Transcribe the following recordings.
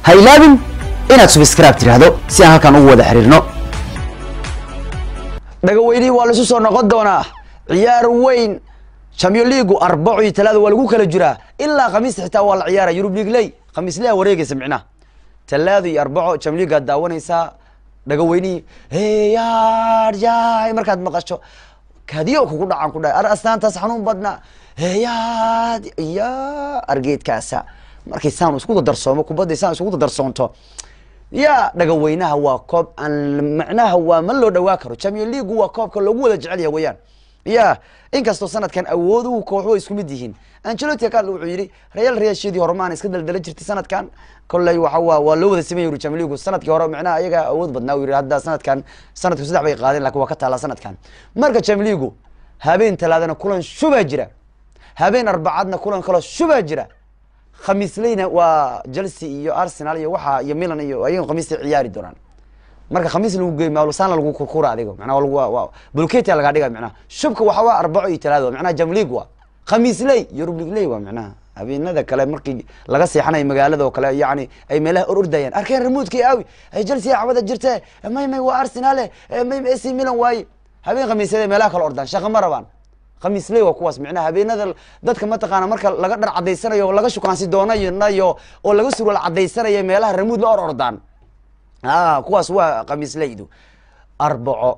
ha ilaabin inaad subscribe tiraahdo si aan halkan ugu wada xiriirno dhagaweynihii waa laisu soo noqon doonaa ciyaar weyn champion leagu arbaco iyo talaada waa lagu kala jiraa ilaa khamiista xitaa waa la ciyaara yurub league ley khamiislea wareegaysa micnaha talaado iyo arbaco champion league aad daawanaysaa dhagaweynihii heyaar yaay markaad maqasho kadiyo kugu dhacan ku dhahay ar astaantaas xanuun badna heyaad ya argeedkaasa markay saan isku dadarsoomo kubadday saan isku dadarsoonto ya dhagaweynaha waa koob aan macnaha waa ma loo dhawaa karo champion leagu waa koobka loogu wada jecel yahay weyaan ya inkastoo sanadkan awooduhu kooxu ay isku mid yihiin angelotti kal wuxuu yidhi real reashadii horemaan iska daldala jirtay sanadkan kolley waxa waa waa loo wada samey yuri champion leagu sanadkii hore macnaha ayaga awood badnaa u yidhi hadda sanadkan sanadku saddex bay qaadeen lakin waa ka taallaa sanadkan marka champion leagu habeen talaadana kulan shubaa jira habeen arbacadna kulan kaloo shubaa jira khamiisleyna waa chelsea iyo arsenal iyo waxa iyo milan iyo ayaga khamiistay ciyaari doonaan marka khamiis lagu geey maalsaana lagu kurkura adigo macnaha waa bulketia lagaa dhiga macnaha shubka waxa waa arbaco iyo talaado macnaha jam league waa khamiisley yurub league ley waa macnaha habeenada kale markii laga seexanayo magaalada oo kale yani ay meelaha or ordayaan arkeen remoodkii aawi ay chelsea cawada jirte may may waa arsenale may ac milan waaye habeen khamiisyada meelaha kale ordaan shaqa ma rabaan khamiisley waa kuwaas micnaha habeenada dadka mataqaana marka laga dhar cadaysanayo o laga shukaansi doonayo oo laga surwal cadaysanayo meelaha ramuud la or ordaan a kuwaas waa khamiisleydu arbaco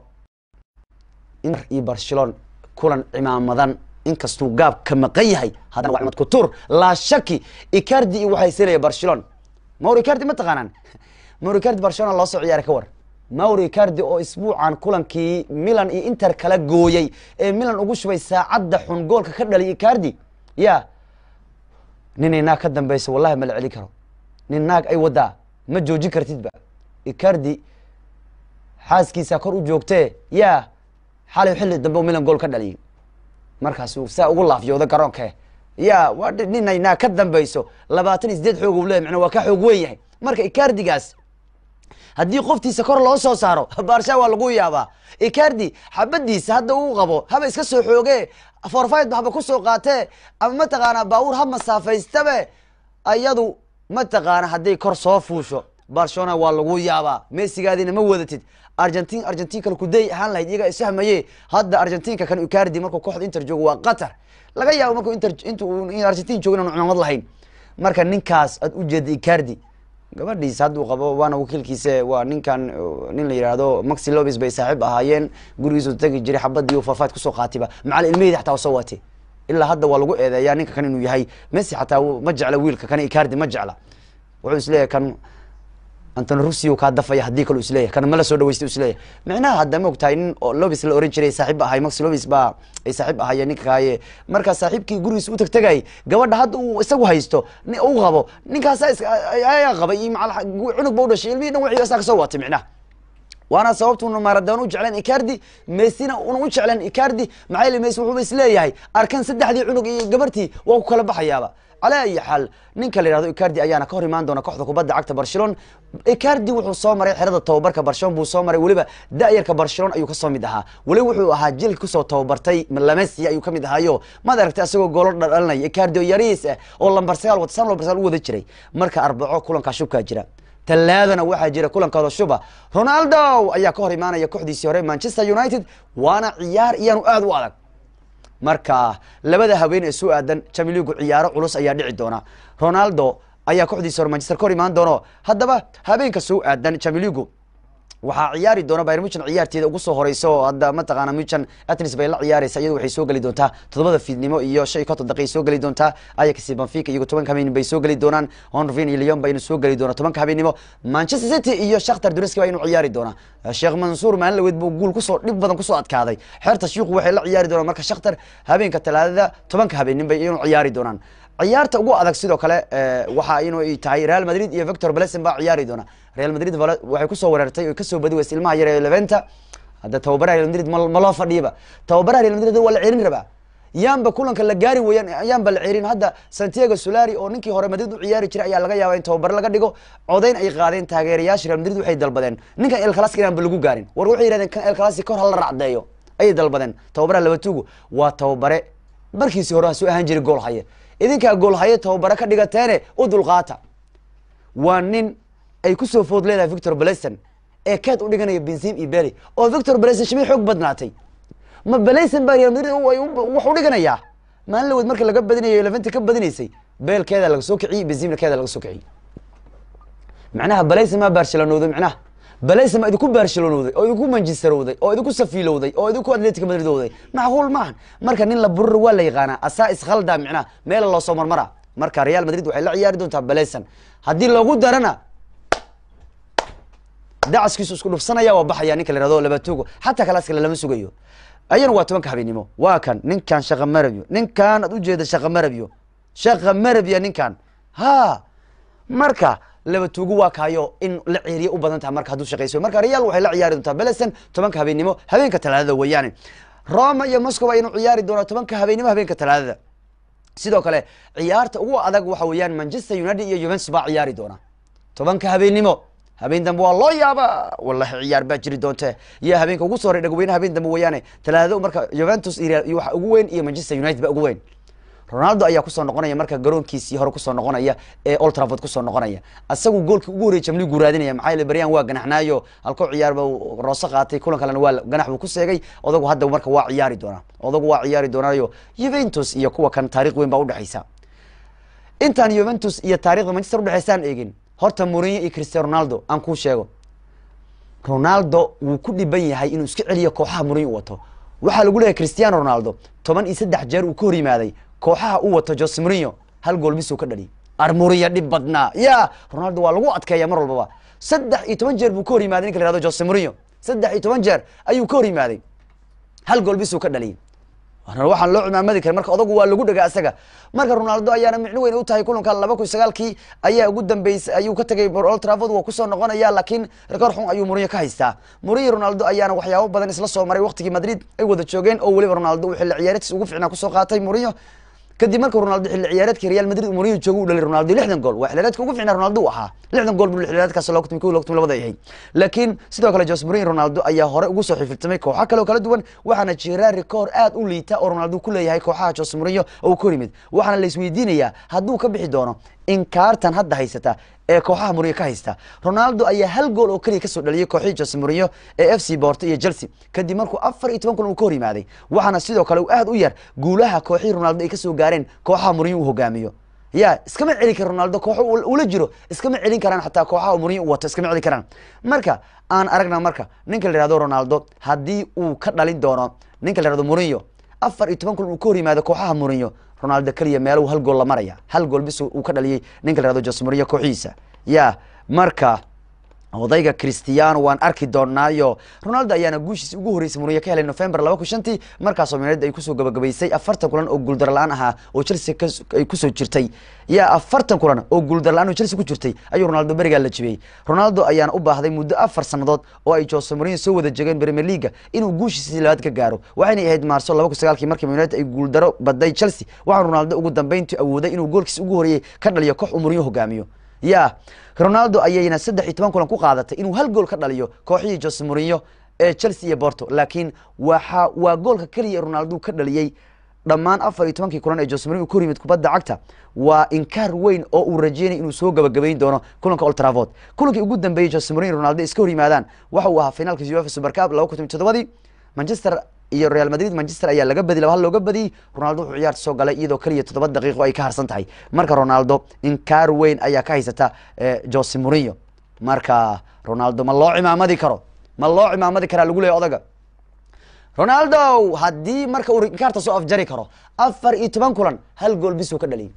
iyo barcelon kulan cimaamadan inkastuu gaab ka maqan yahay haddana waa cimad kutur laa shaki icardi iyo waxay selaya barcelon mauro icardi ma taqaanaan mauro icardi barcelona loo soo ciyaaray ka war mauro icardi oo isbuucan kulankii milan iyo inter kala gooyey ee milan ugu shubay saacadda xun goolka ka dhalay icardi ya ninay naag ka dambeyso wallahi ma la celin karo nin naag ay wadaa ma joojin kartidba icardi xaaskiisa kor u joogtee ya xalay xilli dambe u milan gool ka dhaliyay markaasuu saa ugu laafyooda garoonke ya waa ninay naag ka dambeyso labaatan iyo sideed xoog u leeyahy macnaa waa ka xoog weyn yahay marka icardigaas haddii qoftiisa kor loo soo saaro baarsha waa lagu yaabaa icardi xabadiisa hadda uu qabo haba iska soo xooge forfid haba kusoo qaatee ama mataqaana baabuur ha masaafaystabe ayadu mataqaana hadday kor soo fuusho barcelona waa lagu yaabaa messigaadina ma wadatid argentin argentin kale kuday ahaan lahayd iyaga ishahmaye hadda argentinka kan icardi markuu kooxda inter joogo waa qatar laga yaabo markuu inter intu argentin joogo inaan cumamad lahayn marka ninkaas aad ujeeda icardi gabadhiisa hadduu qabo waana wakiilkiisa waa ninkan nin la yihahdo maxi lobis bay saaxiib ahaayeen gurigiisu tagi jiray xabadii farfid kusoo qaatiba macal ilmaheyda xataa soo watay ilaa hadda waa lagu eedeeyaa ninka kan inuu yahay messi xataa ma jecla wiilka kan icardi ma jecla wuxuu isleeyahay kan antony rusio kaa dafaya haddii kale isleeyahy kana mala soo dhaweysta isleeyahy micnaha hadda ma og tahay nin lobis la oran jiray saaxiib ahay maxi lobis baa ay saaxiib ahaayeen ninka kaaye markaa saaxiibkii gurigiisa u tagtagay gabadha hadda uu isagu haysto u qabo ninkaasa ayaa qabay iyo maa cunug ba u dhashay ilmihii dhan wixii asaa kasoo watay micnaha waana sababtuna maradona u jecleen icardi messina una u jecleen icardi maxaa yele messi wuxuuba isleeyahay arkan saddexdii cunug iyo gabartii waa ku kala baxayaaba calaa ayi xaal ninka la yihahdo icardi ayaana ka hor imaan doona kooxda kubadda cagta barcelon icardi wuxuu soo maray xerada tababarka barcelon buu soo maray weliba da-yarka barcelon ayuu kasoo mid ahaa weliba wuxuu ahaa jilka kusoo tababartay lamesi ayuu kamid ahaayo maad aragtay asagoo goolo dhalinaya icardi oo yariis ah oo lambar sagaal wata san lambar sagaal u wada jiray marka arbaco kulankaa shubkaa jira talaadana waxaa jira kulankooda shuba ronaldo ayaa ka hor imaanaya kooxdiisii hore manchester united waana ciyaar iyaanu aada u adag marka labada haween ee soo aadan chamiligu ciyaaro culus ayaa dhici doona ronaldo ayaa kooxdiisa hore manchester ka hor imaan doono haddaba habeenka soo aadan chamiligu waxaa ciyaari doona bayr muchan ciyaarteeda ugu soo horeysa oo hadda mataqaana muchan atnis bay la ciyaareysa iyadu waxay soo geli doontaa toddobada fiidnimo iyo shan iyo konton daqiiq soo geli doontaa ayax benfica iyago tobanka habeenimo bay soo geli doonaan honvin iyo leon baynu soo geli doona tobanka habeenimo manchester city iyo shakhtar duneski baa inu ciyaari doonaa sheekh mansuur maalin laweed buu guul kusoo dhib badan kusoo adkaaday xeerta shiiku waxay la ciyaari doonaan marka shakhtar habeenka talaadada tobanka habeenimo bay inu ciyaari doonaan ciyaarta ugu adag sidoo kale waxa inu tahay real madrid iyo victor blesen baa ciyaari doona real madrid waxay kusoo weerartay o kasoo badi weysa ilmaha yar ee leventa hadda tababaraha real madrid ma loo fadhiiba tababaraha real madrid waa la cerin rabaa yaanba kulanka la gaari weyaan yaanba la cerin hadda santiago solari oo ninkii hore madrid u ciyaari jiray ayaa laga yaaba in tababare laga dhigo codayn ay qaadeen taageerayaasha real madrid waxay dalbadeen ninkan el clasic inaanba lagu gaarin war waxay yihahdeen kan el clasic kor hala racdeeyo ayay dalbadeen tababaraha labatugu waa tababare markiisii hore ha soo ahaan jiray gool haye idinkaa gool haye tababare ka dhigateene u dulqaata waa nin ay kusoo food leedahay victor blason ee keed u dhiganaya benzim iyo beli oo victor blason shimay xoog badnaatay ma blason baa real madrid wax u dhiganayaa maalin laweed marka laga badinayo leventi ka badinaysay beelkeeda laga soo kiciyey benzimna keeda laga soo kiciyey macnaha balaysa maa barshelonowday macnaha balaysa ma idinku barshelonowday oo idinku manjisterowday oo idinku safiilowday oo idinku atletic madridowday macquul maahan marka nin la burur waa la yaqaanaa asaa iskhaldaa micnaha meela loo soo marmara marka real madrid waxay la ciyaari doontaa balaysan haddii loogu darana dacaskiisu isku dhufsanaya waa baxaya ninka la yihahdo labatugo xataa kalaas kale lama sugayo ayana waa tobanka habeenimo waa kan ninkan shaqa marabyo ninkan aad ujeeda shaqa marabyo shaqa marabya ninkan ha marka laba tuugu waa kaayo in la ceeriye u badan taha marka hadduu shaqayso marka real waxay la ciyaari doontaa belesen tobanka habeenimo habeenka talaadada weeyaane roma iyo moscow aynu ciyaari doonaa tobanka habeenimo habeenka talaadada sidoo kale ciyaarta ugu adag waxa weeyaan manchester united iyo juventus baa ciyaari doona tobanka habeenimo habeen dambe waa loo yaaba wallahi ciyaar baa jiri doonte iyo habeenka ugu soo horay dhagweyne habeen dambe weeyaane talaadado marka juventus iyo waxa ugu weyn iyo manchester united ba ugu weyn ronaldo ayaa kusoo noqonaya marka garoonkiisii hore kusoo noqonaya ee old trafford kusoo noqonaya asagu goolkii ugu horreyay jamligu raadinaya maxaa yeele baryan waa ganaxnaayo halkoo ciyaarba roose qaatay kulan kalena waa ganax buu ku seegay odagu hadda marka waa ciyaari doonaa odagu waa ciyaari doonaayo juventus iyo kuwa kan taarikh weyn baa udhexaysa intaan juventus iyo taarikhda manchester udhexaysaan eegin horta mourinho iyo cristiano ronaldo aan kuu sheego ronaldo wuu ku dhiban yahay inuu iska celiyo kooxaha mourinho u wato waxaa lagu leeyahay cristiano ronaldo toban iyo saddex jeer uu ka hor yimaaday kooxaha u wato jose mourinho hal gool bisuu ka dhaliy armuriya dhib badnaa ya ronaldo waa lagu adkeeya mar walbaba saddex iyo toban jeer buu ka hor yimaaday ninka la yihahdo jose mourinho saddex iyo toban jeer ayuu ka hor yimaaday hal gool bisuu ka dhaliyay waxaan loo cimaamadi karin marka odagu waa lagu dhagaa isaga marka ronaldo ayaana micno weyn u tahay kulanka laba kun sagaalkii ayaa ugu dambeysay ayuu ka tagay old trafford waa kusoo noqonaya laakiin rekoor xun ayuu mourinho ka haystaa mourinho ronaldo ayaana waxyaabo badan isla soo maray waqtigii madrid ay wada joogeen oo weliba ronaldo uu xilli ciyaareedkiis ugu fiicnaa kusoo qaatay mourinho kadib marka ronaldo xilli ciyaareedka real madrid mourinho joogo u dhalay ronaldo lixdan gool waa xilliyareedka ugu fiicnaa ronaldo u ahaa lixdan gool buu xilliyareedkaas loo kutumi kow loo kutumi labada yahay laakiin sidoo kale jose mourinho ronaldo ayaa hore ugu soo xifiltamay kooxo kale oo kala duwan waxaana jira rekoor aad u liita oo ronaldo ku leeyahay kooxaha jose mourinho oo ka hor yimid waxaana la isweydiinayaa hadduu ka bixi doono inkaartan hadda haysata ee kooxaha mourinho ka haysta ronaldo ayaa hal gool oo keliya kasoo dhaliyay kooxihii jose mourinho ee f c borto iyo chelsea kadib markuu afar iyo toban kulan uu ka hor yimaaday waxaana sidoo kale aad u yar guulaha kooxihii ronaldo ay kasoo gaareen kooxaha mourinho uu hogaamiyo ya iskama celin kara ronaldo kooxo ula jiro iskama celin karaan xataa kooxaha mourinho u wato iskama celin karaan marka aan aragna marka ninka la yihahdo ronaldo haddii uu ka dhalin doono ninka la yihahdo mourinho afar iyo toban kulan uu ka hor yimaado kooxaha mourinho ronaldo keliya meelu hal gool la maraya hal gool bis uu ka dhaliyay ninka la yihahdo jose mourinho kooxihiisa ya marka odayga cristiano waan arki doonaayo ronaldo ayaana guushiisi ugu horreysay mourinho ka helay november laba kun shantii markaasoo united ay kusoo gabagabaysay afartan kulan oo guuldar la-aan ahaa oo chelsea ay kusoo jirtay ya afartan kulan oo guuldar la-aan oo chelsea ku jirtay ayuu ronaldo berigaa la jibiyey ronaldo ayaana u baahday muddo afar sannadood oo ay jose mourinho soo wada jegeen premier leaga inuu guushiisi labaad ka gaaro waxaynay ahayd maarso laba kun sagaalkii markii united ay guuldaro baday chelsea waxaa ronaldo ugu dambeyntii awooday inuu goolkiisi ugu horreeyey ka dhaliyo koox uu mourinho hogaamiyo ya ronaldo ayayna saddex iyo toban kulan ku qaadatay inuu hal gool ka dhaliyo kooxihii jose mourinho ee chelsea iyo borto laakiin waxa waa goolka keliya ronaldo ka dhaliyey dhammaan afar iyo tobankii kulan ee jose mourinho ku hor yimid kubadda cagta waa inkaar weyn oo uu rajeynay inuu soo gabagabayn doono kulanka old trafford kulankii ugu dambeeyey jose mourinho ronaldo iska hor yimaadaan waxa uu ahaa finaalka uefa super cup laba kun toban toddobadii manchester iyo real madrid manchester ayaa laga badi laba hal looga badiyey ronaldo wuxuu ciyaarta soo galay iyadoo keliya toddoba daqiiqo ay ka harsan tahay marka ronaldo inkaar weyn ayaa ka haysata jose mourinho marka ronaldo ma loo cimaamadi karo ma loo cimaamadi karaa lagu leeya odaga ronaldo haddii marka uu inkaarta soo afjari karo afar iyo toban kulan hal gool bisuu ka dhaliyay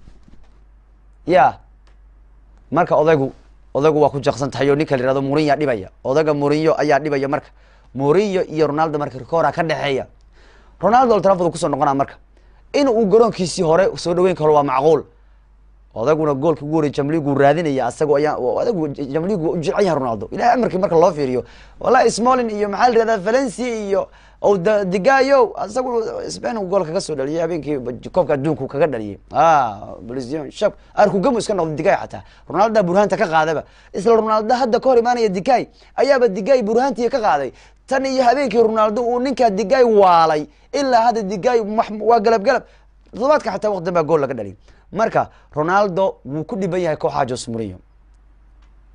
ya marka odaygu odaygu waa ku jaqsan tahay oo ninka la yihahdo mourinho dhibaya odaga mourinho ayaa dhibaya marka mourinho iyo ronaldo marka rikoora ka dhexeeya ronaldo old trafford kusoo noqonaa marka in uu garoonkiisii hore soo dhaweyn karo waa macquul odaguna goolka ugu horey jamligu raadinaya asago ayaa odagu jamligu u jecel yahay ronaldo ilahay amarkii marka loo fiiriyo wallahi smolin iyo maxaa la yihahdaa valencia iyo digayo asagu spain uu gool kaga soo dhaliyay habeenkii koobka adduunku kaga dhaliyay bolizion shab arkugamu iska noqday digay xataa ronaldo burhanta ka qaadaba isla ronaldo hadda ka hor imaanaya digay ayaaba digay burhantii ka qaaday tan iyo habeenkii ronaldo uu ninkaa digay waalay ilaa hadda digay waa galab galab todobaadka xataa waqti dan baa gool laga dhaliyay marka ronaldo wuu ku dhiban yahay kooxaha jose mourinho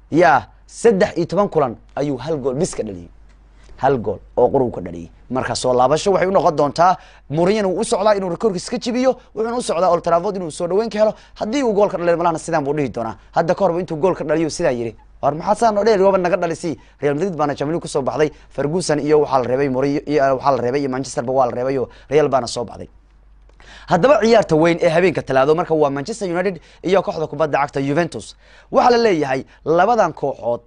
ya saddex iyo toban kulan ayuu hal gool bis ka dhaliyey hal gool oo qurub ka dhaliyey marka soo laabasho waxay unoqon doontaa muriyan uu u socdaa inuu rekoorkiis ka jibiyo wuxuuna u socdaa old trafford inuu soo dhaweyn ka helo haddii uu gool ka dhaliyo malahna sidaan buu dhihi doonaa hadda ka horba intuu gool ka dhaliyo sidaa yidhi war maxaa saa noo dheer waba naga dhalisi real madrid baana jamli kusoo baxday ferguson iyo waxaa la reebay muriyo iyo waxaa la reebay iyo manchesterba waa la reebay oo real baana soo baxday haddaba ciyaarta weyn ee habeenka talaado marka waa manchester united iyo kooxda kubadda cagta juventus waxaa la leeyahay labadan kooxood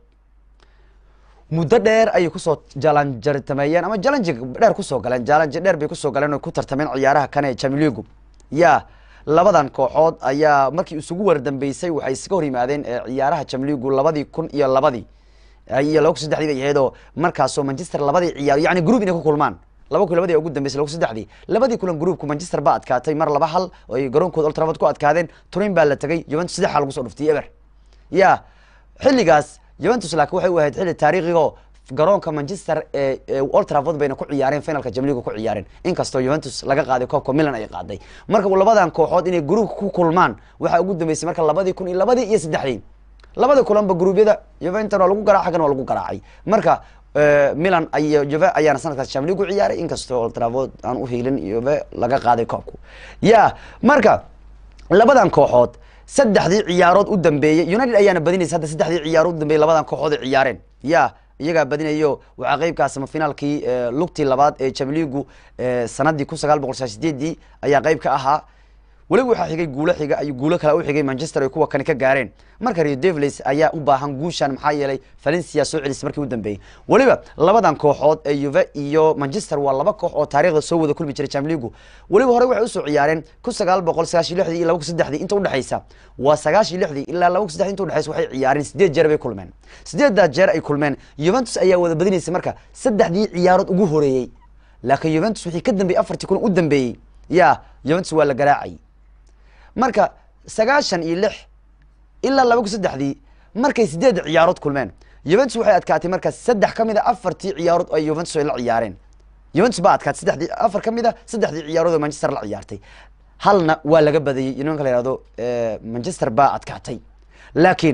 muddo dheer ayay kusoo jalanjartameeyeen ama jalanji dheer kusoo galeen jalanji dheer bay kusoo galeen o ku tartameen ciyaaraha kan ee chamiligu ya labadan kooxood ayaa markii isugu wardambeysay waxay iskaga hor yimaadeen ciyaaraha chamiligu labadii kun iyo labadii iyo laba kun saddexdii bay ahayd oo markaasoo manchester labadii ciyaar yani group inay ku kulmaan laba kun labadii ugu dambeysay laba kun saddexdii labadii kulan groupku manchester baa adkaatay mar laba hal oo ay garoonkooda old trafford ku adkaadeen turin baa la tegay juventus saddex lagu soo dhuftay eber ya xilligaas juventus laakiin waxay u ahayd xilli taariikhigo garoonka manchester ee old trafford bayna ku ciyaareen finalka jamliga ku ciyaareen inkastoo juventus laga qaaday koobka milan ay qaaday marka labadan kooxood inay groupka ku kulmaan waxaa ugu dambeysay marka labadii kun iyo labadii iyo saddexdii labada kulanba gruubyada juventus waa lagu garaac xaggan waa lagu garaacay marka milan iyo juve ayaana sanadkaas jamligu ciyaaray inkastoo old trafford aan u hiilin juve laga qaaday koobku ya marka labadan kooxood saddexdii ciyaarood u dambeeyey united ayaana badinaysa hadda saddexdii ciyaarood u dambeeyey labadan kooxood ay ciyaareen ya iyagaa badinayo waxaa qeybkaa samafinaalkii lugtii labaad ee jamligu sanadii kun sagaal boqol sagaal sideedii ayaa qeyb ka ahaa weliba waxaa xigay guulo xiga ay guulo kale u xigay manchester ay kuwa kani ka gaareen marka rio devlis ayaa u baahan guushan maxaa yeelay valencia soo celisay markii u dambeeyey weliba labadan kooxood ee yuve iyo manchester waa laba koox oo taarikhda soo wada kulmi jiray jamligu weliba horey waxay usoo ciyaareen kun sagaal boqol sagaashiy lixdii iyo laba kun saddexdii inta udhexaysa waa sagaashiy lixdii ilaa laba kun saddexdii inta udhexaysa waxay ciyaareen sideed jeer bay kulmeen sideeddaa jeer ay kulmeen juventus ayaa wada badinaysay marka saddexdii ciyaarood ugu horeeyey laakiin juventus wixii ka dambeeyey afartii kulan u dambeeyey ya juventus waa la garaacay marka sagaashan iyo lix ilaa laba kun saddexdii markay sideed ciyaarood kulmeen juventus waxay adkaatay marka saddex ka mid a afartii ciyaarood ay juventus ay la ciyaareen juventus baa adkaatay saddexdii afar ka mid a saddexdii ciyaarood oo manchester la ciyaartay halna waa laga badiyey nimanka la yihahdo manchester baa adkaatay laakiin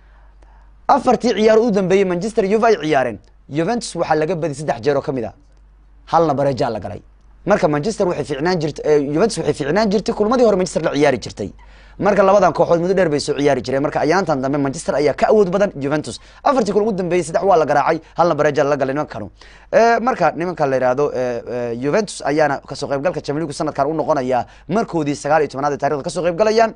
afartii ciyaarood u dambeeyey manchester yuve ay ciyaareen juventus waxaa laga badiyay saddex jeer oo ka mid a halna bareejaa la galay marka manchester waxay fiicnaan jirtay juventus waxay fiicnaan jirtay kulmadii hore manchester la ciyaari jirtay marka labadan kooxood muddo dheer bay soo ciyaari jireen marka ayaantan dambe manchester ayaa ka awood badan juventus afartii kulan ugu dambeeyey saddex waa la garaacay halna bareja la galay nimankanu marka nimanka la yihahdo juventus ayaana kasoo qaybgalka jamligu sanadkan u noqonaya markoodii sagaal iyo tobanaad ee taarikhda kasoo qaybgalayaan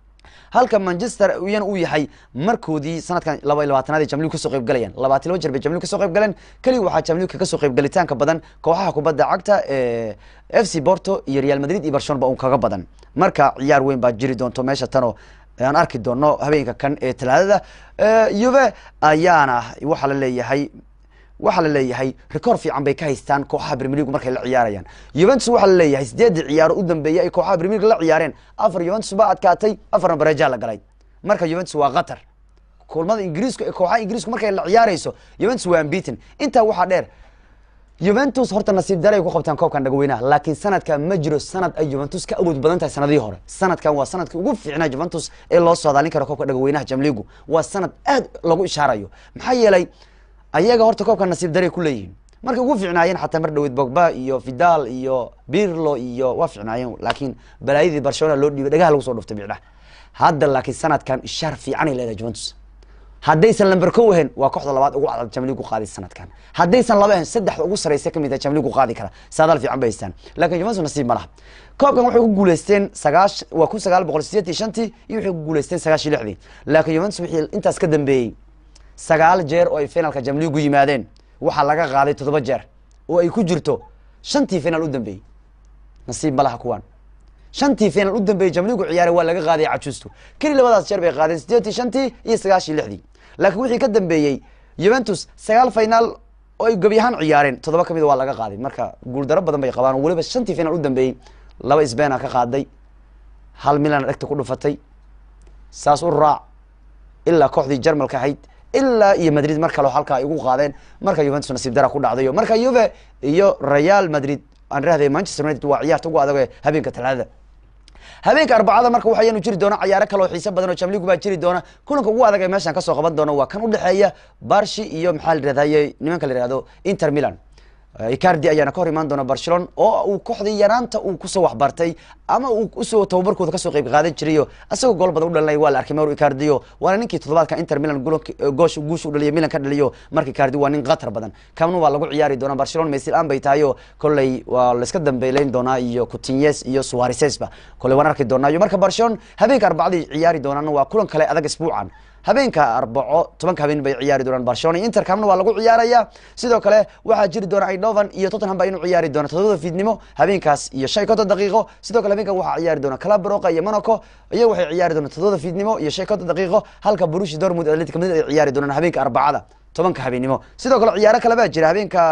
halka manchester iyana uu yahay markoodii sanadkan laba iyo labaatanaad ay jamligu kasoo qayb galayaan labaatan laba jeer bay jamligu kasoo qayb galeen keliya waxaa jamligu kasoo qayb galitaanka badan kooxaha kubadda cagta ee f c porto iyo real madrid iyo barcelona ba un kaga badan marka ciyaar weyn baa jiri doonto meesha tanoo aan arki doono habeenka kan ee talaadada yuve ayaana waxaa la leeyahay waxaa la leeyahay record fiican bay ka haystaan kooxaha premier league markay la ciyaarayaan juventus waxaa la leeyahay sideedii ciyaaro u dambeeyey ay kooxaha premier league la ciyaareen afar juventus baa adkaatay afarna bareejaa la galay marka juventus waa qatar kulmada ingiriisku ee kooxaha ingiriisku markay la ciyaarayso juventus waa ambitin intaa waxaa dheer juventus horta nasiib daray ku qabtaan koobkan dhagweynaha laakiin sanadkan ma jiro sanad ay juventus ka awood badan tahay sanadihii hore sanadkan waa sanadkii ugu fiicnaa juventus ee loo soodaalin karo koobka dhagweynaha jamligu waa sanad aad lagu ishaarayo maxaa yeelay ayaga horta koobka nasiib daray ku leeyihiin markay ugu fiicnaayeen xataa mar dhaweyd bogba iyo vidal iyo birlo iyo waa fiicnaayeen laakiin balaayadii barcelona loo dhiibay dhagaha lagu soo dhuftay bicdha hadda laakiin sanadkan ishaar fiicanay leedahay juventus haddaysan lamber ko ahayn waa kooxda labaad ugu cadad jamligu qaadi sanadkan haddaysan laba ahayn saddexda ugu sareysa kamid ah jamligu qaadi kara saadaal fiican bay haystaan laakiin juventus nasiib ma laha koobkan waxay ku guuleysteen sagaash waa kun sagaal boqol sideed iyo shantii iyo waxay ku guuleysteen sagaash iyo lixdii laakiin juventus wixii intaas ka dambeeyey sagaal jeer oo ay finalka jamligu yimaadeen waxaa laga qaaday toddoba jeer oo ay ku jirto shantii final u dambeeyey nasiib ma laha kuwaan shantii final u dambeeyey jamligu ciyaaray waa laga qaaday cajuustu keli labadaas jeer bay qaadeen sideetii shantii iyo sagaashii lixdii laakiin wixii ka dambeeyey juventus sagaal final oo ay gebi ahaan ciyaareen toddoba kamid waa laga qaaday marka guuldaro badan bay qabaan oo weliba shantii final u dambeeyey laba sbena ka qaaday hal milan dhegta ku dhufatay saas u raac ilaa kooxdii jarmalka ahayd ilaa iyo madrid mar kale halkaa ay ugu qaadeen marka juventus nasiib dara ku dhacdayo marka juve iyo real madrid aan rahday manchester united waa ciyaarta ugu adag ee habeenka talaadada habeenka arbacada marka waxayanu jiri doona cayaaro kale oo xiise badan oo jamligu baa jiri doona kulanka ugu adag ee meeshan kasoo qaban doona waa kan udhexeeya barshi iyo maxaa la yirahdaye nimanka la yihahdo inter milan icardi ayaana ka hor imaan doona barcelona oo uu kooxdii yaraanta uu kusoo waxbartay ama uu usoo tababarkooda kasoo qeyb qaadan jirayo isagoo gool badan u dhalinaya waa la arkay mauro icardio waana ninkii toddobaadka inter milan goosh guusha u dhaliyo milan ka dhaliyo marka icardi waa nin khatar badan kamna waa lagu ciyaari doona barcelona mesil aan bay tahay oo kolley waa la iska dambeyleyn doonaa iyo coutinhes iyo suarisesba kolley waan arki doonaa iyo marka barcelona habeenka arbacadii ciyaari doonaan waa kulan kale adag isbuucan habeenka arbaco tobanka habeen bay ciyaari doonaan barcelona inter kamna waa lagu ciyaaraya sidoo kale waxaa jiri doona idovan iyo tottenham baa inuu ciyaari doona todobada fiidnimo habeenkaas iyo shan iyo konton daqiiqo sidoo kale habeenkan waxaa ciyaari doona club broka iyo monaco iyaga waxay ciyaari doonaan todobada fiidnimo iyo shan iyo konton daqiiqo halka borushi dortmund atletic madrid ay ciyaari doonaan habeenka arbacada tobanka habeenimo sidoo kale ciyaaro kale baa jira habeenka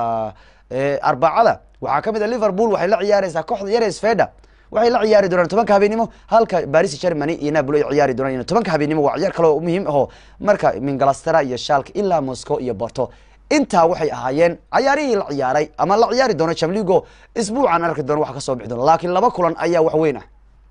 arbacada waxaa kamid a liverpool waxay la ciyaareysaa kooxda yare sfeda waxay la ciyaari doonaan tobanka habeenimo halka baris germany iyo napoli ay ciyaari doonaan tobanka habeenimo waa ciyaar kale oo muhiim aho marka mingalastera iyo shalk ilaa moscow iyo borto intaa waxay ahaayeen cayaarihii la ciyaaray ama la ciyaari doono jamligo isbuucan arki doona wax kasoo bixi doona laakiin laba kulan ayaa wax weyn ah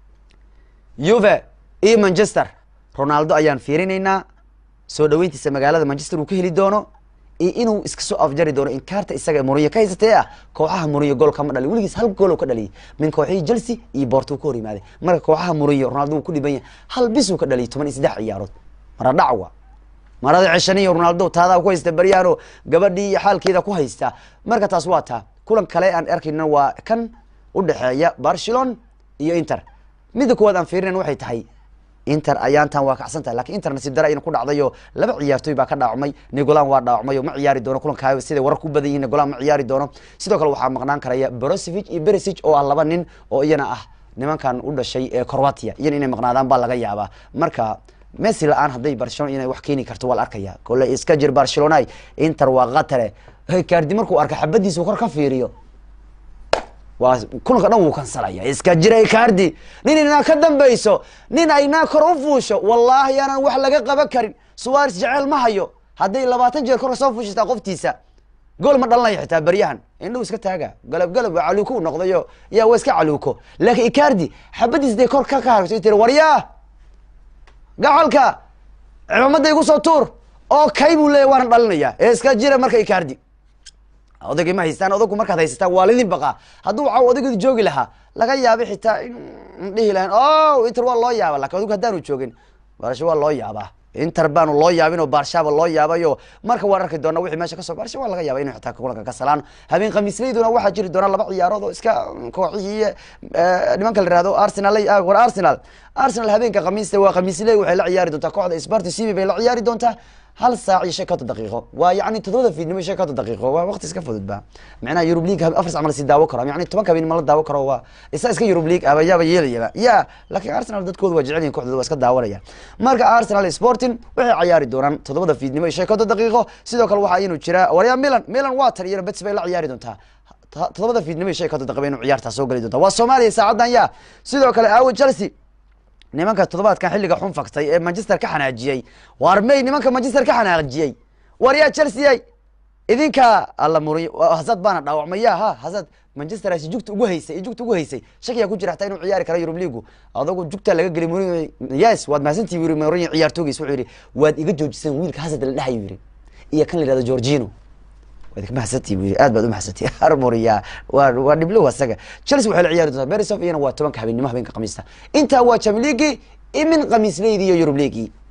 yuve iyo manchester ronaldo ayaan fiirinaynaa soo dhaweyntiisa magaalada manchester uu ka heli doono iyo inuu iska soo afjari doono inkaarta isaga moriyo ka haysatee ah kooxaha moriyo gool kama dhalin weligiis hal gool ka dhaliyay min kooxihii chelsea iyo borto ka hor yimaaday marka kooxaha moriyo ronaldo uu ku dhiban yahay hal bis uu ka dhaliyay toban iyo saddex ciyaarood mara dhacwa marada ceshaniyo ronaldo taadaa ku haysta baryaano gabadhii iyo xaalkeeda ku haysta marka taas waa taa kulan kale aan arkayna waa kan udhexeeya barcelona iyo inter midda kuwaad aan fiirinan waxay tahay inter ayaantan waa kacsan tahay lakin inter nasiib dara ayna ku dhacdayo laba ciyaartooy baa ka dhaawacmay nigolan waa dhaawacmay oo ma ciyaari doono kulankaa siday warar ku badan yihin nigolan ma ciyaari doono sidoo kale waxaa maqnaan karaya brosevich iyo beresic oo ah laba nin oo iyana ah nimankan u dhashay ee corvatia iyana inay maqnaadaan baa laga yaabaa marka messi la-aan hadday barcelona inay wax keeni karto waa la arkaya kole iska jir barcelona inter waa katare kaardi markuu arka xabadiisa kor ka fiiriyo waa kulanka dhan wuu kansalaya iska jira kaardi nin inaa ka dambeyso nin aynaa kor u fuusho wallahi aanan wax laga qaban karin suwaris jeceel ma hayo hadday labaatan jeer kor soo fuushataa qoftiisa gool ma dhalanaya xitaa beryahan indhahu iska taaga galab galab waa caluuko u noqdayo yaa waa iska caluuko laakiin icardi xabadiis day kor ka kaarto tiri waryaa gacalka cimaamada igu soo tuur oo kay buu leeya waana dhalinaya ee iska jira marka icardi odagay ma haystaan odagu markaad haysataan waa lidin baqaa hadduu waxa odageedu joogi lahaa laga yaabay xitaa in dhihi lahayn o inter waa loo yaaba lakin odagu haddaanu joogin barsha waa loo yaabaa inter baanu loo yaabin oo barshaaba loo yaabayo marka waan arki doona wixii meesha kasoo barsha waa laga yaaba inu xitaa kulanka ka salaan habeen khamiisleyduna waxaa jiri doona laba ciyaarood oo iska kooxihii nimanka la yihahdo arsenal war arsenal arsenal habeenka khamiista waa khamiisley waxay la ciyaari doontaa kooxda sparty cv bay la ciyaari doontaa hal saac iyo shan konton daqiiqo waa yani todobada fiidnimo iyo shan konton daqiiqo waa waqti iska fudud ba macnaha eurub league afar sac ma lasii daawo karo yani tobanka habeen ma la daawo karo waa isa iska eurub league aba yaaba yeelayaba ya laakiin arsenal dadkoodu waa jecel yihin koxdooda waa iska daawanaya marka arsenal sporting waxay ciyaari doonaan todobada fiidnimo iyo shan konton daqiiqo sidoo kale waxaa inu jira waryaa milan milan water iyo bets bay la ciyaari doontaa todobada fiidnimo iyo shan konton daqiiqo inu ciyaartaa soo geli doonta waa soomaaliya saacadan ya sidoo kale aawo chelsea nimanka toddobaadkan xilliga xun faktay ee manchester ka xanaajiyey war may nimanka manchester ka xanaajiyey war yaa chelsea idinka alla muri hasad baana dhaawacmay ya ha hasad manchester asi jugta ugu haysay iyo jugta ugu haysay shakiyaa ku jira hataa inuu ciyaari karo eurub leagu adagu jugtaa laga geliy mourinho yes waad mahadsantihi yiri mourinho ciyaartoogiis wuxuu yidhi waad iga joojiseen wiilka hasad la dhahayo yiri iyo kan la yihahdo georgino waad ka mahadsantihi bu yiri aad baad u mahadsantihi armoriya waa waa dhiblow asaga chelsea waxay la ciyaari doontaa berisov iyana waa tobanka habeenimo habeenka khamiista intaa waa champions league imin khamiis leydii iyo eurub leaguii